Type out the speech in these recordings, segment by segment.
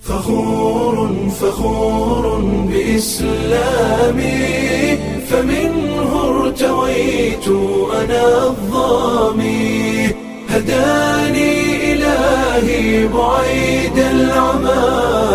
فخور فخور بإسلامي فمنه ارتويت أنا الظامي هداني إلهي بعيد العمى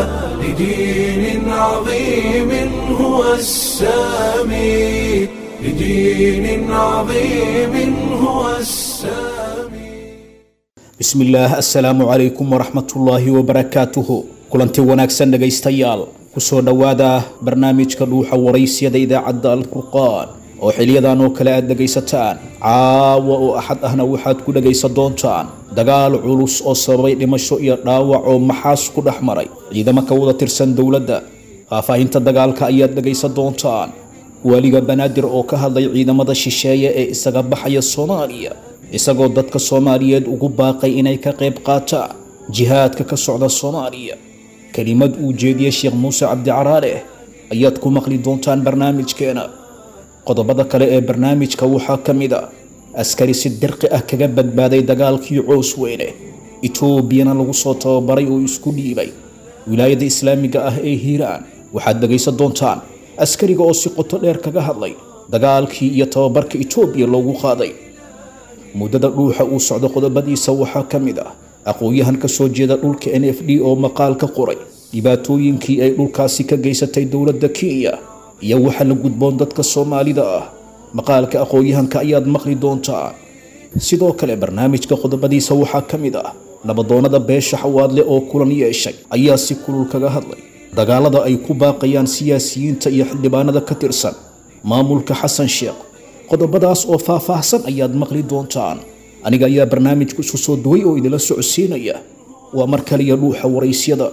لدين عظيم هو السامي لدين عظيم هو السامي bismillaah assalaamu calaykum waraxmatullaahi wabarakaatuhu kulanti wanaagsan dhegaystayaal kusoo dhowaada barnaamijka dhuuxa waraysiyada idaacadda alfurqaan oo xiliyadan oo kale aad dhegaysataan caawa oo axad ahna waxaad ku dhegaysan doontaan dagaal culus oo sababay dhimasho iyo dhaawac oo maxaas ku dhex maray ciidamo ka wada tirsan dowladda faahfaahinta dagaalka ayaad dhegaysan doontaan waaliga banaadir oo ka hadlay ciidamada shisheeye ee isaga baxaya soomaaliya isagoo dadka soomaaliyeed ugu baaqay inay ka qayb qaataan jihaadka ka socda soomaaliya kelimad uu jeediyey sheekh muuse cabdicaraale ayaad ku maqli doontaan barnaamijkeena qodobada kale ee barnaamijka waxaa ka mid a askari si dirqi ah kaga badbaaday dagaalkii coos weyne etoobiyana lagu soo tababaray oo isku dhiibay wilaayada islaamiga ah ee hiiraan waxaad dhegaysan doontaan askariga oo si qoto dheer kaga hadlay dagaalkii iyo tababarka etoobiya loogu qaaday muddada dhuuxa uu socdo qodobadiisa waxaa ka mid ah aqoon-yahan ka soo jeeda dhulka n f d oo maqaal ka qoray dhibaatooyinkii ay dhulkaasi ka geysatay dowladda kenya iyo waxa la gudboon dadka soomaalida ah maqaalka aqoon-yahanka ayaad maqli doontaa sidoo kale barnaamijka qodobadiisa waxaa ka mid ah nabadoonnada beesha xawaadle oo kulan yeeshay ayaa si kulul kaga hadlay dagaalada ay ku baaqayaan siyaasiyiinta iyo xildhibaanada ka tirsan maamulka xasan sheekh qodobadaas oo faahfaahsan ayaad maqli doontaan aniga ayaa barnaamijku isu soo duway oo idinla socodsiinaya waa mar kaliya dhuuxa waraysyada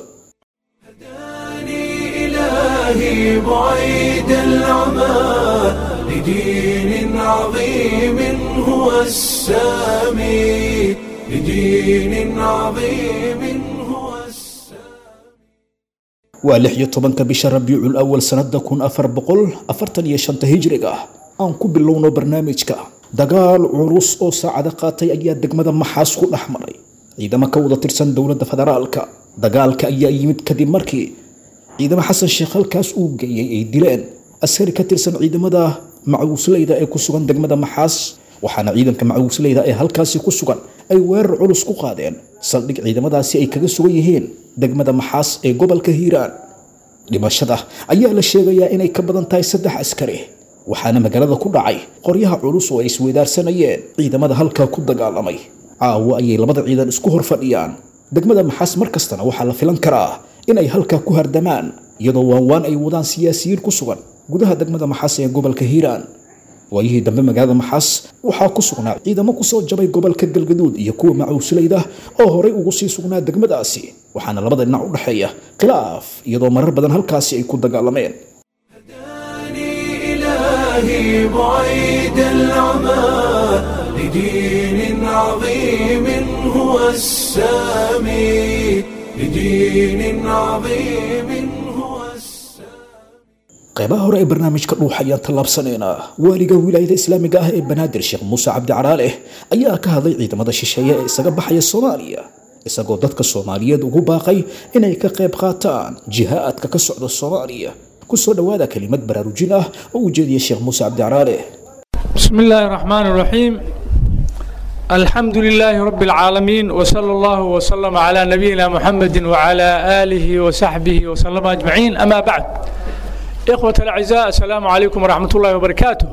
هداني إلهي بعيد العمى لدين عظيم هو السامي لدين عظيم هو السامي waa lix iyo tobanka bisha rabiicul awal sanada kun afar boqol afartan iyo shanta hijriga ah aan ku bilowno barnaamijka dagaal culus oo saacado qaatay ayaa degmada maxaas ku dhex maray ciidamo ka wada tirsan dowladda federaalka dagaalka ayaa yimid kadib markii ciidamo xasan sheekh halkaas uu geeyey ay dileen askari ka tirsan ciidamada macuusleyda ee ku sugan degmada maxaas waxaana ciidanka macuusleyda ee halkaasi ku sugan ay weerar culus ku qaadeen saldhig ciidamadaasi ay kaga sugan yihiin degmada maxaas ee gobolka hiiraan dhimashada ayaa la sheegayaa inay ka badan tahay saddex askari waxaana magaalada ku dhacay qoryaha culus oo ay isweydaarsanayeen ciidamada halkaa ku dagaalamay caawo ayay labada ciidan isku hor fadhiyaan degmada maxaas mar kastana waxaa la filan karaa inay halkaa ku hardamaan iyadoo waanwaan ay wadaan siyaasiyiin ku sugan gudaha degmada maxaas ee gobolka hiiraan waayihii dambe magaalada maxaas waxaa ku sugnaa ciidamo kusoo jabay gobolka galgaduud iyo kuwa macuusleyda oo horay ugu sii sugnaa degmadaasi waxaana labada dhinac u dhexeeya khilaaf iyadoo marar badan halkaasi ay ku dagaalameen هداني إلهي بعيد العمى لدين عظيم هو السامي لدين عظيم هو السامي qeybaha hore ee barnaamijka dhuuxa ayaan tallaabsanaynaa waaliga wilaayada islaamiga ah ee banaadir sheekh muuse cabdi caraale ayaa ka hadlay ciidamada shisheeye ee isaga baxaya soomaaliya isagoo dadka soomaaliyeed ugu baaqay inay ka qayb qaataan jihaadka ka socda soomaaliya kusoo dhowaada kelimad baraarujin ah oo uu jeediyey sheekh muuse cabdi caraale بسم الله الرحمن الرحيم الحمد لله رب العالمين وصلى الله وسلم على نبينا محمد وعلى آله وصحبه وسلم أجمعين أما بعد إخوة الأعزاء السلام عليكم ورحمة الله وبركاته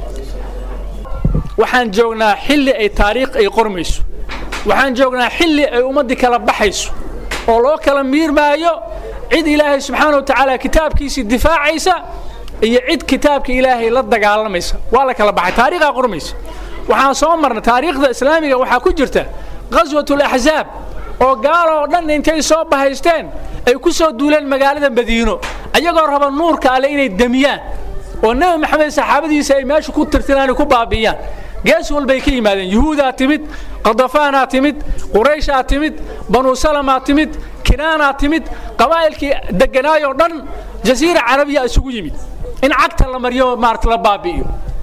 waxaan joognaa xilli ay taariikh ay qormayso waxaan joognaa xilli ay ummaddii kala baxayso oo loo kala miirmaayo cid ilaahay subxaana wa tacaala kitaabkiisii difaacaysa iyo cid kitaabka ilaahay la dagaalamaysa waa la kala baxay taariikhaa qormaysa waxaan soo marnay taariikhda islaamiga waxaa ku jirta ghaswatulaxzaab oo gaaloo dhan intay soo bahaysteen ay ku soo duuleen magaalada madiino ayagoo raba nuurka alle inay demiyaan oo nebi maxamed saxaabadiisa ay meesha ku tirtiraan ku baabi'iyaan gees walbay ka yimaadeen yuhuudaa timid qadafaanaa timid qurayshaa timid banuu salamaa timid kinaanaa timid qabaa'ilkii degganaayoo dhan jasiira carabiya isugu yimid in cagta la mariyo maarata la baabi'iyo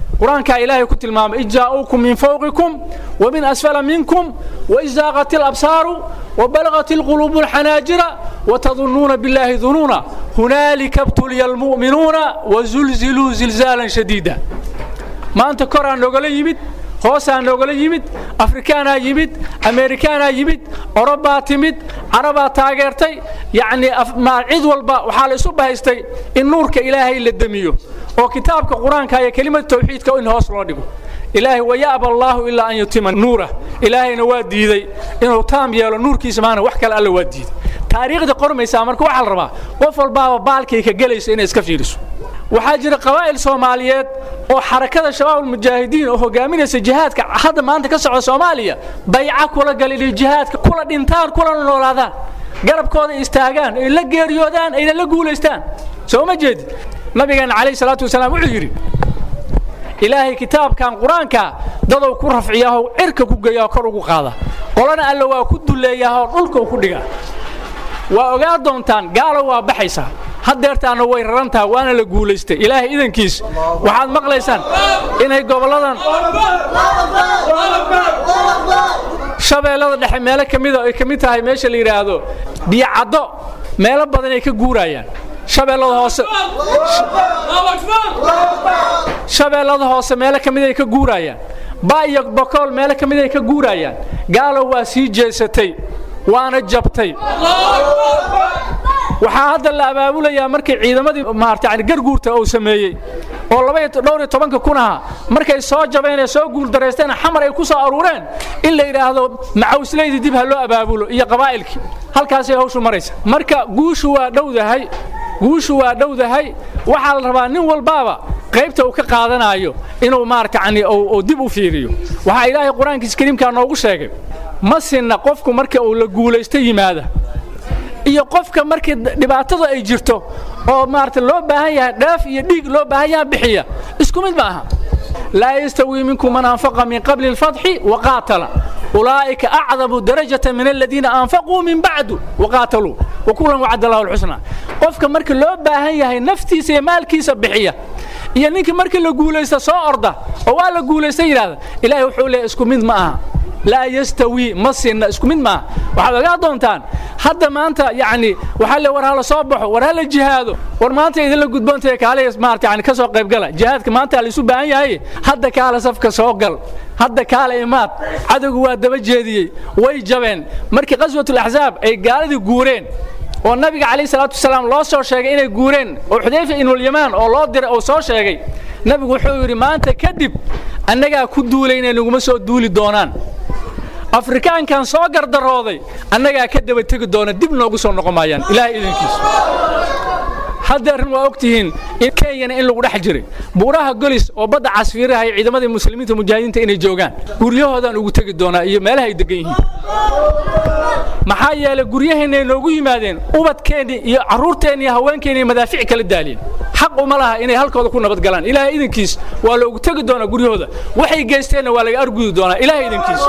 qur-aankaa ilaahay ku tilmaamay id jaa'uukum min fawqikum wa min asfala minkum waid zaaqat alabsaaru وبلغت القلوب الحناجر وتظنون بالله ظنونا هنالك ابتلي المؤمنون وزلزلوا زلزالا شديدا ما أنت كرة نوغلا يمد hoosaan noogala yimid afrikaanaa yimid ameerikaanaa yimid orobaa timid carabaa taageertay yacnii cid walba waxaa la isu bahaystay in nuurka ilaahay la demiyo oo kitaabka qur-aanka iyo kelimada tawxiidka in hoos loo dhigo ilaahay waya'ba allaahu ilaa an yutima nuurah ilaahayna waa diiday inuu taam yeelo nuurkiisa maana wax kale alla waa diiday taariikhda qormaysaa marka waxaa la rabaa qof walbaaba baalkay ka gelaysa inay iska fiiriso waxaa jira qabaa'il soomaaliyeed oo xarakada shabaabulmujaahidiin oo hogaaminaysa jihaadka hadda maanta ka socda soomaaliya bayca kula galin jihaadka kula dhintaan kulana noolaadaan garabkooda istaagaan ay la geeriyoodaan ayna la guulaystaan soo ma jeedid nabigeena calayhi salaatu wasalaam wuxuu yidhi ilaahay kitaabkan qur-aanka dadow ku rafciyaahoo cirka ku geeya oo kor ugu qaada qolana alle waa ku duleeyaahoo dhulka ku dhiga waa ogaa doontaan gaalo waa baxaysaa haddeertaana way rarantaha waana la guulaystay ilaahay idankiis waxaad maqlaysaan inay gobolladan shabeellada dhexe meelo ka mida ay ka mid tahay meesha la yidhaahdo biyocaddo meelo badan ay ka guurayaan shabeellada hoose shabeellada hoose meelo ka mid ay ka guurayaan ba iyo bokool meelo ka mid ay ka guurayaan gaalo waa sii jeesatay waana jabtay waxaa hadda la abaabulayaa markay ciidamadii maarata yani garguurta uu sameeyey oo laba dhowr iyo tobanka kun aha markay soo jabeen ee soo guuldareysteen xamar ay ku soo aruureen in la yidhaahdo macawsleydii dib ha loo abaabulo iyo qabaa'ilkii halkaasay hawshu maraysa marka guushu waa dhowdahay guushu waa dhowdahay waxaa la rabaa nin walbaaba qaybta uu ka qaadanaayo inuu maarata yani uu dib u fiiriyo waxaa ilaahay qur-aankiisa kariimkaa noogu sheegay ma sinna qofku marka uu la guulaysto yimaada iyo qofka markii dhibaatada ay jirto oo maarata loo baahan yahay dheef iyo dhiig loo baahan yaha bixiya isku mid ma aha laa yastawii minkum man anfaqa min qabli اlfatxi waqaatala ulaa'ika acdamu darajata min aladiina anfaquu min bacdu waqaataluu wakulan wacad allahu lxusna qofka marka loo baahan yahay naftiisa iyo maalkiisa bixiya iyo ninkii markii la guulaysta soo orda oo waa la guulaysta yidhahda ilahay wuxuu leeyahy isku mid ma aha laa yastawii ma sinna isku mid maaha waxaad ogaa doontaan hadda maanta yacni waxaa le war hala soo baxo war hala jihaado war maanta idinla gudboontahay kaale maarata yani ka soo qaybgala jihaadka maanta laysu baahan yahay hadda kaale safka soo gal hadda kaale imaad cadowgu waa daba jeediyey way jabeen markii qaswatulaxsaab ay gaaladii guureen oo nabiga calayhi salaatu wasalaam loo soo sheegay inay guureen oo xudayfa ibnulyamaan oo loo diray oo soo sheegay nabigu wuxuu yidhi maanta kadib annagaa ku duulayna naguma soo duuli doonaan afrikaankan soo gardarooday annagaa ka daba tegi doona dib noogu soo noqon maayaan ilaahay idinkiisa haddeerrin waa og tihiin in kenyana in lagu dhex jiray buuraha golis oo badda casfiiraha iyo ciidamadii muslimiinta mujaahidiinta inay joogaan guryahoodaan ugu tegi doonaa iyo meelaha ay degan yihiin maxaa yeelay guryaheennay noogu yimaadeen ubadkeennii iyo carruurteenni iyo haweenkeenni madaafic kala daaliyeen xaq uma laha inay halkooda ku nabad galaan ilaahay idinkiis waa loogu tegi doonaa guryahooda waxay geysteenna waa laga argudi doonaa ilaahay idinkiis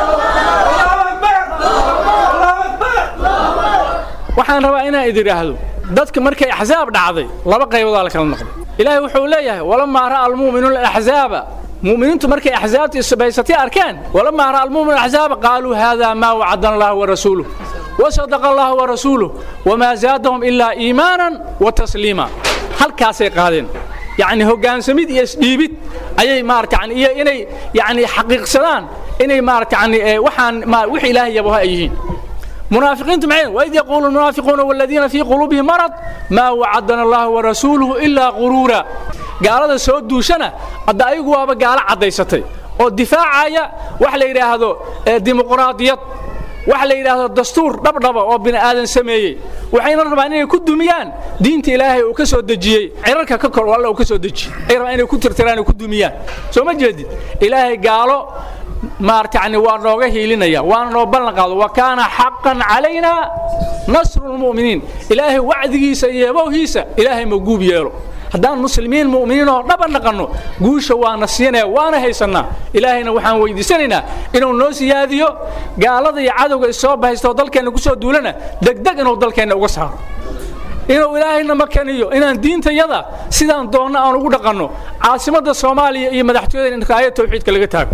waxaan rabaa inaan idin idhaahdo dadka markay axsaab dhacday laba qaybood la kala noqday ilaahay wuxuu leeyahay walamaa ra'a almu'minuuna alaxzaaba mu'miniintu markay axsaabtii subaysatay arkeen walamaa ra'a almu'minuuna alaxzaaba qaaluu haadaa maa wacadana allahu warasuuluh wasadaqa allahu warasuuluh wamaa zaadahum ilaa iimaanan wa tasliima halkaasay qaadeen yacni hoggaansamid iyo isdhiibid ayay maarata yani iyo inay yacni xaqiiqsadaan inay maarata yani waxaan wix ilaahay yabaha ay yihiin munaafiqiintu maxay waid yaquulu almunaafiquuna waladiina fii quluubihim marad maa wacadana allahu warasuuluhu ilaa quruura gaalada soo duushana hadda ayagu waaba gaalo caddaysatay oo difaacaya wax la yidhaahdo dimuqraadiyad wax la yidhaahdo dastuur dhabdhaba oo bini aadan sameeyey waxayna rabaan inay ku dumiyaan diinta ilaahay uu ka soo dejiyey cirarka ka kor alla uu ka soo dejiyey ay rabaan inay ku tirtiraan oo ku dumiyaan soo ma jeedid ilaahay gaalo maarata yani waa nooga hiilinaya waana noo ballan qaado wa kaana xaqan calayna nasru lmu'miniin ilaahay wacdigiisa iyo yabowhiisa ilaahay ma guub yeelo haddaan muslimiin mu'miniin oo dhaba naqanno guusha waana siinaya waana haysannaa ilaahayna waxaan weydiisanaynaa inuu noo siyaadiyo gaalada iyo cadowga isoo bahaysta oo dalkeenna ku soo duulana degdeg inuu dalkeenna uga saaro inuu ilaahayna makaniyo inaan diintayada sidaan doonno aan ugu dhaqanno caasimadda soomaaliya iyo madaxtooyada in aayad tawxiidka laga taago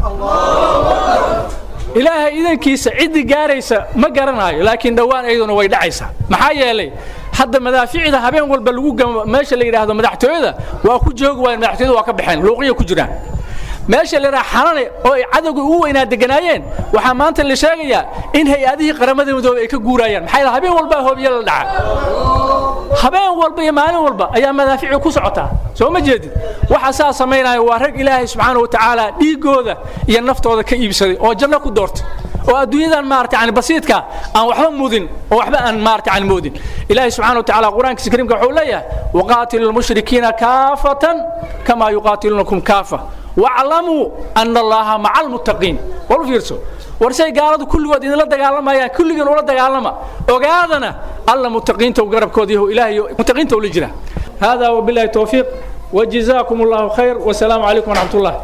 ilaahay idankiisa ciddii gaaraysa ma garanayo laakiin dhowaan ayaduna way dhacaysaa maxaa yeelay hadda madaaficda habeen walba lagu gamo meesha la yidhaahdo madaxtooyada waa ku joogi waayeen madaxtooyada waa ka baxeen luuqiya ku jiraan meesha la yidhaha xanane oo ay cadowga ugu weynaa deganaayeen waxaa maanta la sheegayaa in hay-adihii qaramada midoobey ay ka guurayaan maxaa yeele habeen walbaa hoobiye la dhaca habeen walba iyo maalin walba ayaa madaafici ku socotaa soo ma jeedid waxa saa samaynaya waa rag ilaahay subxaana wa tacaala dhiiggooda iyo naftooda ka iibsaday oo janno ku doortay oo adduunyadan maarata yani basiidka aan waxba mudin oo waxba aan maarata yani moodin ilaahay subxaana wa tacaala qur-aankiisa kariimka wuxuu leeyahay waqaatilu lmushrikiina kaafatan kamaa yuqaatiluunakum kaafa waclamuu ana allaha maca almuttaqiin war u fiirso warsay gaaladu kulligood idinla dagaalamayaan kulligiin ula dagaalama ogaadana alla muttaqiinta garabkooda yahu ilaahay muttaqiinta ula jira hada wabillahi towfiiq وجزاكم الله خير والسلام عليكم ورحمة الله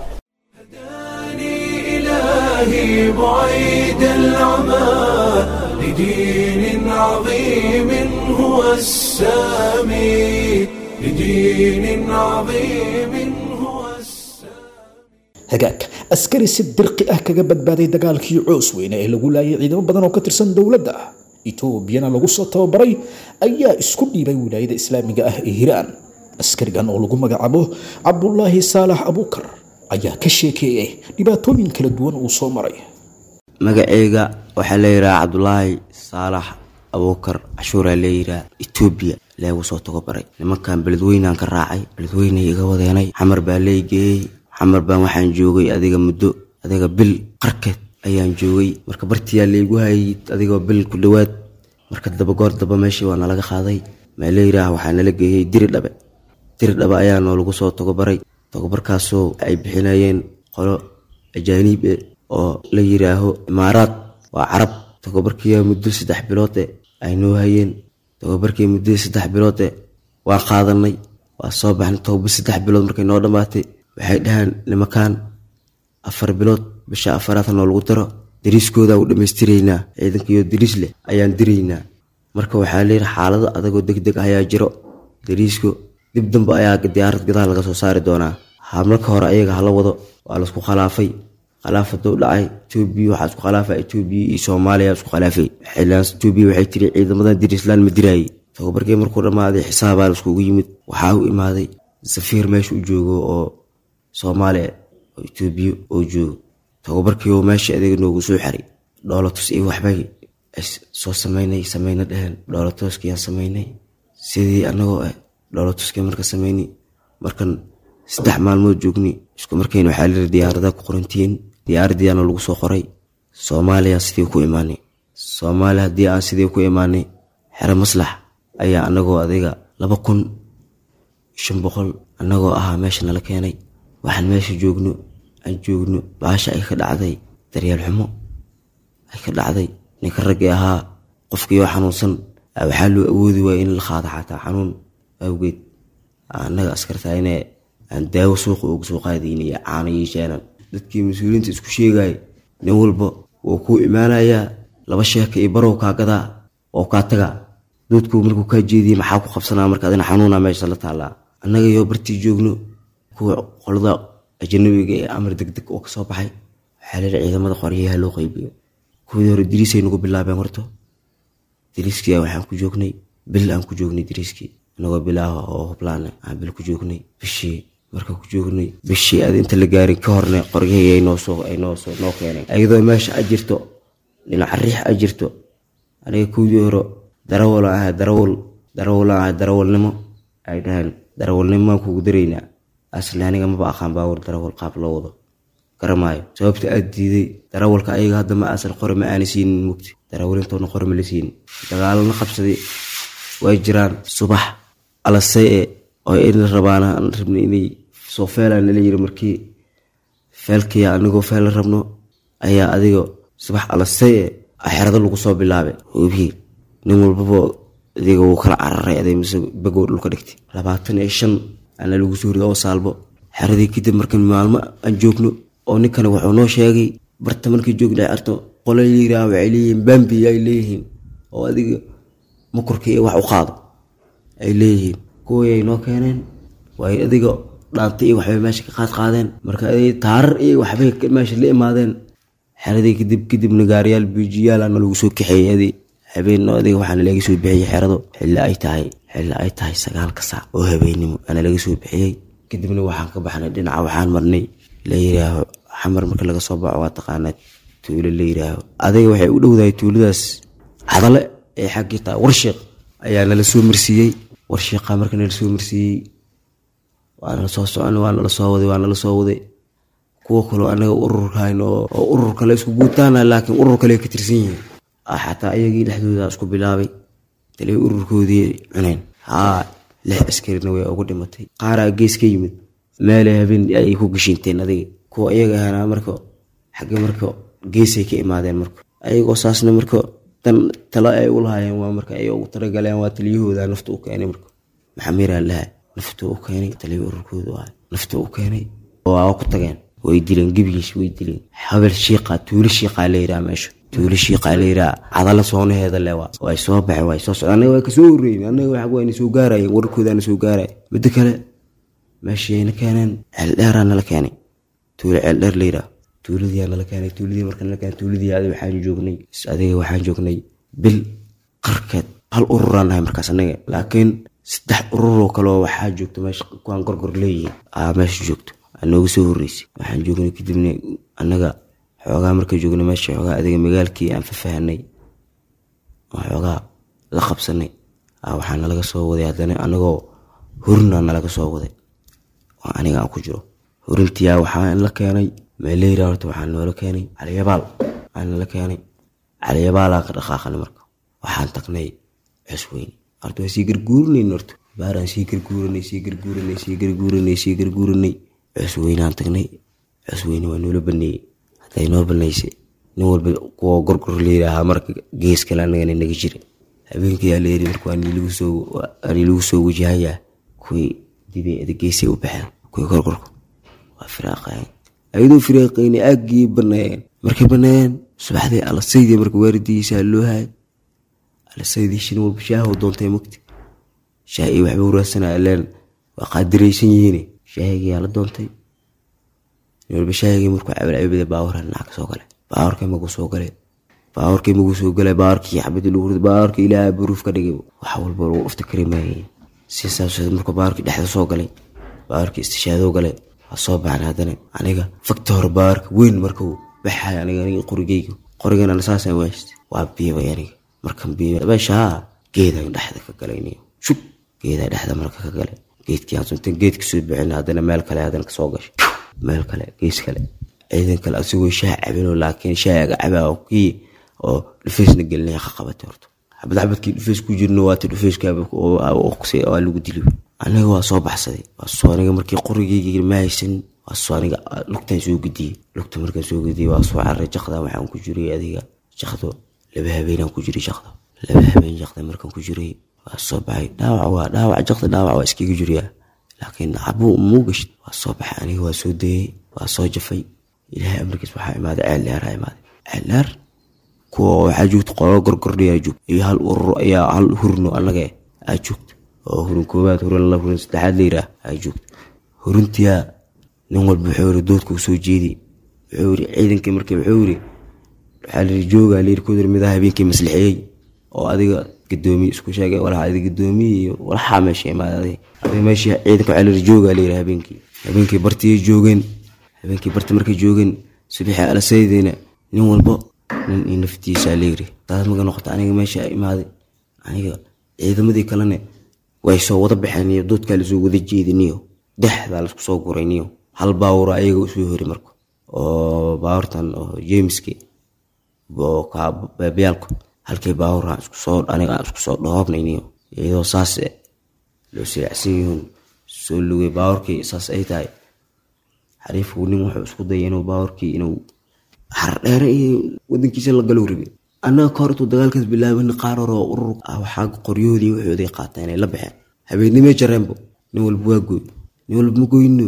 إلهي بعيد العمى لدين عظيم هو السامي لدين عظيم هو hagaag askari si dirqi ah kaga badbaaday dagaalkii coos weyne ee lagu laayay ciidamo badan oo ka tirsan dowladda etoobiyana lagu soo tababaray ayaa isku dhiibay wilaayada islaamiga ah ee hiiraan askarigan oo lagu magacaabo cabdulaahi saalax abuukar ayaa ka sheekeeyay dhibaatooyin kala duwan uu soo maray magaceyga waxaa la yidhaha cabdulaahi saalax abuukar cashuuraa leeyiraa etoobiya leegu soo tagobaray nimankan beledweynaan ka raacay beledweynay iga wadeenay xamar baa leegeeyey xamar baan waxaan joogay adiga muddo adiga bil qarkeed ayaan joogay marka bartiyaa laygu hayay adigoo bil ku dhowaad marka dabagoor daba meeshii waa nalaga qaaday maa layiraah waxaa nala geeyey diri dhabe diri dhabe ayaa noolagu soo tagobaray tagobarkaasoo ay bixinayeen qolo ajaaniib e oo la yiraaho imaaraad waa carab tagobarkiiya muddo saddex biloode ay noo hayeen tagobarkii muddadii saddex biloode waa qaadanay waa soo baxnay tagobar saddex bilood markay noo dhammaatay waxay dhahaan nimankan afar bilood bisha afaraad noo lagu daro dariiskooda u dhammaystiraynaa ciidankiyo dariis leh ayaan diraynaa marka waxaa leeyihi xaalado adagoo deg deg ayaa jiro dariisko dib dambe ayaa diyaarad gadaal laga soo saari doonaa ha marka hore ayaga hala wado waa laisku khalaafay khilaaf haduu dhacay etoobiya waxaa isku khilaafa etoobiya iyo soomaaliya isku khilaafay xiligaas etoobiya waxay tiri ciidamadan diriislaan ma diraayay tababarkii markuu dhammaaday xisaabaa laiskugu yimid waxaa u imaaday safiir meesha u joogo oo soomaaliya oo etoobiya oo joogo tababarkii oo meesha adeega noogu soo xaray dhoolatus iyo waxbay soo sameynay sameyna dheheen dhoolatuskiyaan sameynay sidii anagoo ah dhoolatuskii marka sameynay markan saddex maalmood joogni isku markayna waxaa layiri diyaarada ku qorantihiin diyaaradiiana lagu soo qoray soomaaliya sidii ku imaanay soomaaliya haddii aan sidii ku imaanay xero maslax ayaa anagoo adiga laba kun shan boqol anagoo ahaa meesha nala keenay waxaan meesha joogno aan joogno baasha ay ka dhacday daryeel xumo ay ka dhacday ninka raggii ahaa qofkiioo xanuunsan waxaa loo awoodi waaya in la qaado xataa xanuun awgeed annaga askarta inay aan daawo suuqa uga soo qaadayn iyo caano yeeshaanan dadkii mas-uuliyiinta isku sheegaya nin walba wuu kuu imaanayaa laba sheeka iyo barow kaa gadaa oo kaa tagaa doodku markuu kaa jeediye maxaa ku qabsanaa marka adina xanuuna meesha la taallaa annaga yoo bartii joogno kuwa qolada ajanabiga ee amar deg deg oo kasoo baxay waxaa leehi ciidamada qoryaha loo qaybiyo kuwii hore diriisay nagu bilaabeen horto diriiskii waxaan ku joognay bil aan ku joognay diriiskii anagoo bilaaha oo hublaan aan bil ku joognay bishii marka ku joognay bishii aad inta la gaarin ka horne qoryahii ay noosoo ay noosoo noo keeneen ayadoo meesha a jirto dhinaca riix a jirto aniga kuwdii hore darawal ahay darawal darawal ahay darawalnimo ay dhaheen darawalnimaan kugu daraynaa asli aniga maba aqaan baawar darawal qaab loo wado garamaayo sababta aad diiday darawalka ayaga hadda ma asal qore ma aana siinin mugti darawalintooda qore ma la siinin dagaalana qabsaday way jiraan subax alasay e oo in rabaan rabna inay soo feelaan nala yiri markii feelkaya anigoo feel la rabno ayaa adiga subax alasay e xerado lagu soo bilaabay hubihii nin walbaba adiga wuu kala cararay aday mise bagow dhulka dhigtay labaatan iyo shan ana lagu soo rido oo saalbo xeradii kadib marka maalmo aan joogno oo ninkani wuxuu noo sheegay barta markii joogna arto qola yiraa waxay leeyihiin bambi ay leeyihiin oo adiga makurka iyo wax u qaado ay leeyihiin kuwii ay noo keeneen waay adiga dhaantay iyo waxbay meesha ka qaad qaadeen marka ay taarar iyo waxbay meesha la imaadeen xeradii kadib kadibna gaariyaal biijiyaalaana lagu soo kaxeeyey adi habeenno adiga waxaana laga soo bixiyey xerado xilli ay tahay xilli ay tahay sagaalka saac oo habeennimo aana laga soo bixiyey kadibna waxaan ka baxnay dhinaca waxaan marnay la yiraaho xamar marka laga soo baxo waa taqaanaa tuulo la yiraaho adiga waxay u dhowdahay tuuladaas cadale ee xaggii tahay warshiiq ayaa nala soo marsiiyey warshiiqa marka nala soo marsiiyey waa nala soo soconay waa nala soo waday waa nala soo waday kuwo kaloo anaga ururkahayn oo urur kale isku guutaana laakiin urur kale ka tirsan yihiin xataa ayagii dhexdooda isku bilaabay taliya ururkoodii cuneen haa lix askarina way ugu dhimatay qaaraa gees ka yimid meelay habeen ay ku gashinteen adiga kuwa iyaga ahaana marka xagge marka geesay ka imaadeen marka ayagoo saasna marka dan talo ay u lahaayeen waa marka ay ugu talagaleen waa taliyahooda nafta u keenay marka maxamiraa laha nafta u keenay taliya ururkooda ah nafta u keenay waa ku tageen way dileen gebigiis way dileen habel shiiqa tuulo shiiqaa la yidhaha meesha tuulo shiiqaa la yidhaha cadala soonaheeda le waa way soo baxeen way soo socdeen annaga waa kasoo horreyn annaga waxa wayna soo gaarayeen wararkoodaana soo gaaraya midda kale meeshayna keeneen ceeldheeraa nala keenay tuulo ceeldheer la yidhaha tuuladiyaa nala keenay tuuladii marka nala keenay tuuladii adiga waxaan joognay adiga waxaan joognay bil qarkeed hal ururaan nahay markaas annaga laakiin saddex ururoo kaleo waxaa joogto meesha kuwaan gorgor leeyihiin aa meesha joogto nooga soo horreysay waxaan joognay kadibna annaga xoogaa marka joognay meesha xoogaa adiga magaalkii aan fafahanay oo xoogaa la qabsanay waxaa nalaga soo waday haddana anagoo hurna nalaga soo waday oo aniga aan ku jiro hurintiyaa waxaa la keenay meeleyra horta waxaa noola keenay caliyabaal aa nala keenay caliyabaalaa ka dhaqaaqanay marka waxaan tagnay cusweyne horta waa sii garguurinayn horta baaraan sii garguuranay sii garguuranay sii garguuranay sii garguuranay cusweynaan tagnay cusweyne waa noola baneeyey hadday noo baneysay nin walba kuwa gorgor layidhaahaa marka gees kale anagana naga jira habeenkayaa layiri marka waa nilagu soo wajahayaa kuwii dibay ada geesay u baxeen kuwii gorgorka waa firaaqayeen ayadoo firaaqayna aaggii baneeyeen markay baneeyeen subaxdii alasaydii marka waaridigiisaa loo hayay alasaydii shin walba shaahoo doontay mugti shaah iyo waxba waraadsanaya leen waa qaadiraysan yihiin shaahigiyaa la doontay walba shaahigii markuu cabalcabada baawara dhinac ka soo gale baawarkay magu soo gale baawarkay magu soo gale baawarkii xabadii lagu rid baawarkii ilaaha baruuf ka dhigay wax walba lagu dhufta kari maayay si saas markuu baawarkii dhexda soo galay baawarkii istishaadoo gale waa soo baxan haddana aniga fakta hore baawarka weyn markuu baxay aniga aniga qorigeyga qorigana saasaan waashta waa biibay aniga markan biibay meeshaa geedaan dhexda ka galay shub geedaa dhexda marka ka galay geedkii aan suntan geedka soo bixin haddana meel kale haddana kasoo gashay meel kale gees kale ciidan kale asigoo shaah cabinoo laakiin shaahaga cabaa kii oo dhufeysna gelinaya ka qabatay horta xabad xabadkii dhufeys ku jirno waati dhufeyskawaa lagu dili aniga waa soo baxsaday waasoo aniga markii qorigeyga ma haysan waasoo aniga lugtaan soo gudiyey lugta markaan soo gudiyey waa soo cararay jakda waxaan ku jiray adiga jakdo laba habeenaan ku jiray jakda laba habeen jakda markaan ku jiray waa soo baxay dhaawac waa dhaawac jakda dhaawac waa iskaga jiriyaa laakiin cabuu muu gashid waa soo baxay aniga waa soo dayey waa soo jafay ilaahay amarkiis waxaa imaaday ceel dheeraa imaaday ceel dheer kuwa waxaa joogta qolo gorgordhiyaa joogta iyo hal urur ayaa hal hurno annaga aa joogta oo hurin koobaad hurin laba hurin saddexaad la yiraah aa joogta hurintiyaa nin walba wuxuu yiri doodka u soo jeedi wuxuu yiri ciidankii markii wuxuu yiri waxaa la yiri joogaa la yiri ku yiri midaha habeenkii maslixiyey oo adiga gadoomiye isku sheegay walaha adiga gadoomiye iyo walaxaa meesha imaaday adiga meesha ciidanka waxaa la yiri joogaa la yiri habeenkii habeenkii bartiyay joogeen habeenkii barti markay joogeen subaxii alasaydeyna nin walba nin iyo naftiisa layiri taas marka noqota aniga meesha imaaday aniga ciidamadii kalena way soo wada baxeen iyo doodkaa lasoo wada jeediniyo dexdaa laisku soo gurayniyo hal baawuro ayaga usoo hori marka oo baawurtan oo jameski oo baabyaalku halkii baawuraan isku soo aniga aan isku soo dhoobnayniyo iyadoo saas loo silaacsan yihiin soo lugay baawurkii saas ay tahay xariifku nin wuxuu isku dayay inuu baawarkii inuu xardheere iyo wadankiisa la galow rabe annaga ka hor intuu dagaalkaas bilaabin qaar hore oo urur ah waxaa qoryahoodii waxooday qaataa inay la baxeen habeennimee jareenbo nin walba waa gooy nin walba ma goyno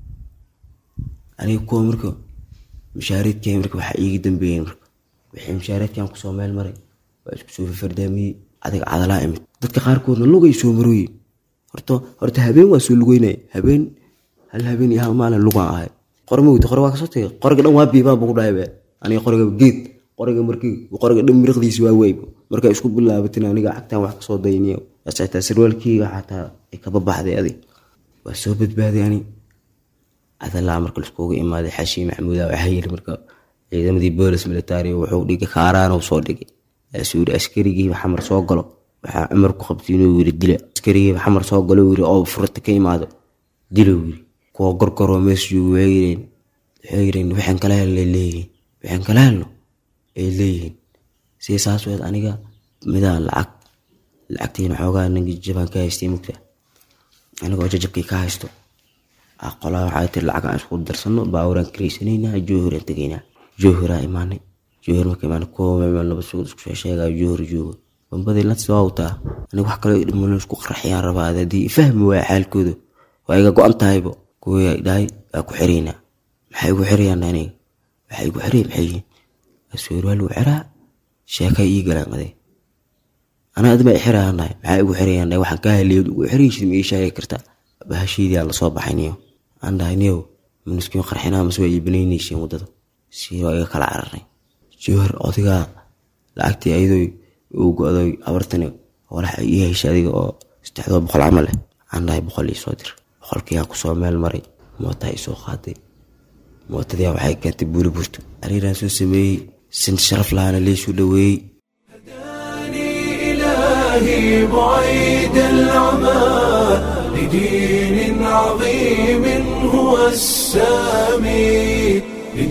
aniga kuwa marka mashaareedkii marka waxaa iiga dambeeyeen marka wixii mashaareedkan kusoo meel maray waa isku soo fardaamiyey adiga cadalaa imid dadka qaarkoodna lugay soo marooyin horta horta habeen waa soo lugeynaya habeen hal habeen iyo hal maalin lugaan ahay qore ma weyta qore waa kasoo tagay qoriga dhan waa biibaan buu ku dhahay be aniga qoriga geed qoriga markii qoriga dhan miriqdiisi waa weyb markaa isku bilaabatin aniga cagtaan wax kasoo dayniyo xitaa sarwaalkiiga xataa ay kaba baxday adi waa soo badbaaday ani adalaa marka laiskugu imaaday xashii maxmuuda waxaa yiri marka ciidamadii boolis militari wuxuu dhigay kaaraan soo dhigay asuu yiri askarigiiba xamar soo galo waxaa cumar ku qabtay inuu yiri dila askarigiiba xamar soo galo yiri oo furta ka imaado dilo yiri kuwa gorgoroo mees joogo waxay yireen waxay yireen waxaan kala helnay leeyihiin waxaan kala helno ay leeyihiin si saas weed aniga midaan lacag lacagtiina xoogaa ninka jabaan ka haystay mugta anigoo jajabkii ka haysto qolaa waxaa tiri lacag aan isku darsano baawuraan karaysanaynaa joohiraan tegaynaa joohiraa imaanay joohir marka imaanay kuwa meel laba suud isku sheegaa joohir joogo bambadii lats waa wataa aniga wax kale dhiman isku qarxiyaan rabaa haddii fahmi waaya xaalkooda waa iga go-an tahaybo kuwii dhahay waa ku xiraynaa maxay igu xirayaan aniga waxay igu xirayn maxay yihiin asuur waa lagu xiraa sheekay ii galaan aday anaa adma xirayaan dhahay maxay igu xirayaan dhahay waxaan kaa heliyo igu xiraysid ma ii sheegi kartaa bahashiidii aan lasoo baxay niyo aan dhahay niyow manuskiin qarxinaa mase waa iibinaynaysiin waddada si waa iga kala cararay jowhar odigaa lacagtii ayadoo uu go-day abartani walaxa ii heshay adiga oo saddexdoo boqol camal leh aan dhahay boqol ii soo dir boqolkiiyaa kusoo meel maray mootaa ii soo qaaday mootadiyaa waxay keentay buuri burto ariiraan soo sameeyey sin sharaf lahaana leysuu dhoweeyey إلهي بعيد العمى لدين عظيم هو السامي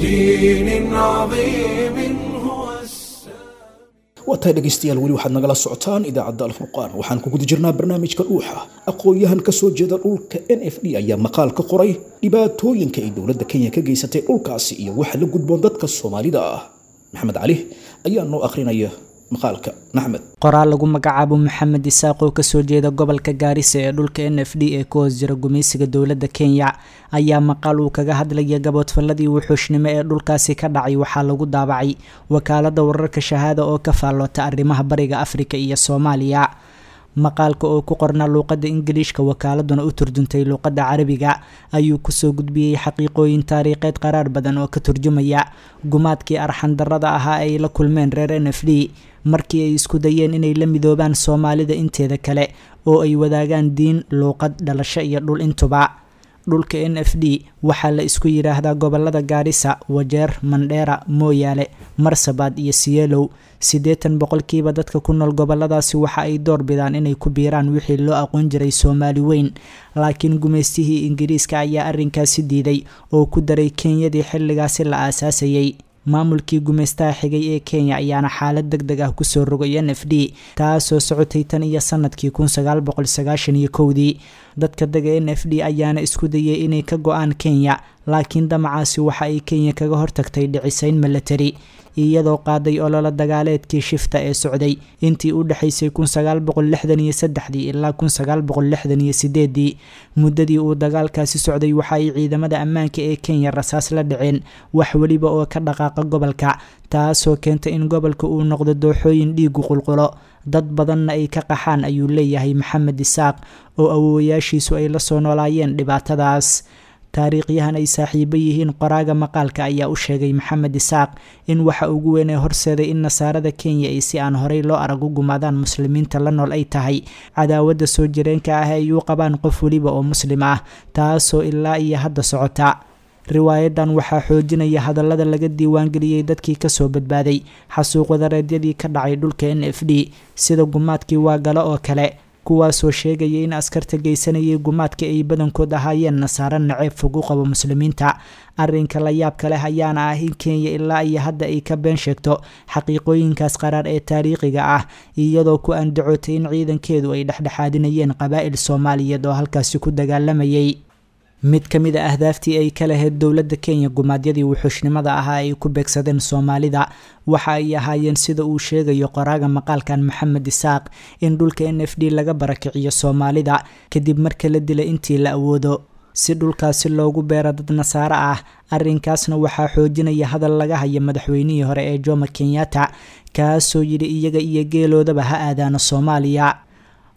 لدين عظيم هو السامي waataa dhegaystayaal weli waxaad nagala socotaan idaacadda alfurqaan waxaan ku guda jirnaa barnaamijka dhuuxa aqoon-yahan ka soo jeeda dhulka n f d ayaa maqaal ka qoray dhibaatooyinka ay dowladda kenya ka geysatay dhulkaasi iyo waxa la gudboon dadka soomaalida ah maxamed cali ayaa noo akhrinaya maqaalka maxmed qoraal lagu magacaabo maxamed isaaq oo kasoo jeeda gobolka gaarisa ee dhulka n f d ee ku hoos jira gumaysiga dowladda kenya ayaa maqaal uu kaga hadlaya gaboodfalladii wuxuushnimo ee dhulkaasi ka dhacay waxaa lagu daabacay wakaalada wararka shahaada oo ka faalloota arrimaha bariga afrika iyo soomaaliya maqaalka oo ku qornaa luuqadda ingiliishka wakaaladuna u turjuntay luuqadda carabiga ayuu kusoo gudbiyey xaqiiqooyin taariikheed qaraar badan oo ka turjumaya gumaadkii arxandarrada ahaa ay la kulmeen reer n f d markii ay isku dayeen inay la midoobaan soomaalida inteeda kale oo ay wadaagaan diin luuqad dhalasho iyo dhul intuba dhulka n f d waxaa la isku yidhaahdaa gobolada gaarisa wajeer mandheera mooyaale marsabaad iyo siyeelow siddeetan boqolkiiba dadka ku nool goboladaasi waxa ay door bidaan inay ku biiraan wixii loo aqoon jiray soomaali weyn laakiin gumaystihii ingiriiska ayaa arrinkaasi diiday oo ku daray kenyadii xilligaasi la aasaasayay maamulkii gumaystaha xigay ee kenya ayaana xaalad deg deg ah kusoo rogay n f d taasoo socotay tan iyo sanadkii kun sagaal boqol sagaashan iyo kowdii dadka dega n f d ayaana isku dayay inay ka go-aan kenya laakiin damacaasi waxa ay kenya kaga hortagtay dhicisayn milatari iyadoo qaaday ololo dagaaleedkii shifta ee socday intii u dhexaysay kun sagaal boqol lixdan iyo saddexdii ilaa kun sagaal boqol lixdan iyo sideedii muddadii uu dagaalkaasi socday waxa ay ciidamada ammaanka ee kenya rasaas la dhaceen wax weliba oo ka dhaqaaqa gobolka taasoo keentay in gobolka uu noqdo dooxooyin dhiigu qulqulo dad badanna ay ka qaxaan ayuu leeyahay maxamed isaaq oo awoowayaashiisu ay la soo noolaayeen dhibaatadaas taariikhyahan ay saaxiibo yihiin qoraaga maqaalka ayaa u sheegay maxamed isaaq in waxa ugu weyn ee horseeday in nasaarada kenya ay si aan horey loo arag u gumaadaan muslimiinta la nool ay tahay cadaawadda soo jireenka ah ay u qabaan qof weliba oo muslim ah taasoo ilaa iyo hadda socota riwaayadan waxaa xoojinaya hadallada laga diiwaangeliyey dadkii kasoo badbaaday xasuuq wadareedyadii ka dhacay dhulka n f d sida gumaadkii waagalo oo kale kuwaasoo sheegaya in askarta geysanayay gumaadka ay badankood ahaayeen nasaaro naceeb fog u qabo muslimiinta arrinka la yaabka leh ayaana ah in kenya ilaa iyo hadda ay ka been sheegto xaqiiqooyinkaas qaraar ee taariikhiga ah iyadoo ku andacootay in ciidankeedu ay dhexdhexaadinayeen qabaa'il soomaaliyeed oo halkaasi ku dagaalamayay mid ka mid a ahdaaftii ay ka lahayd dowladda kenya gumaadyadii wuxuushnimada ahaa ay ku beegsadeen soomaalida waxa ay ahaayeen sida uu sheegayo qoraaga maqaalkan maxamed isaaq in dhulka n f d laga barakiciyo soomaalida kadib marka la dila intii la awoodo si dhulkaasi loogu beero dad nasaaro ah arrinkaasna waxaa xoojinaya hadal laga haya madaxweynihii hore ee jomo kenyatta kaasoo yidhi iyaga iyo geeloodaba ha aadaano soomaaliya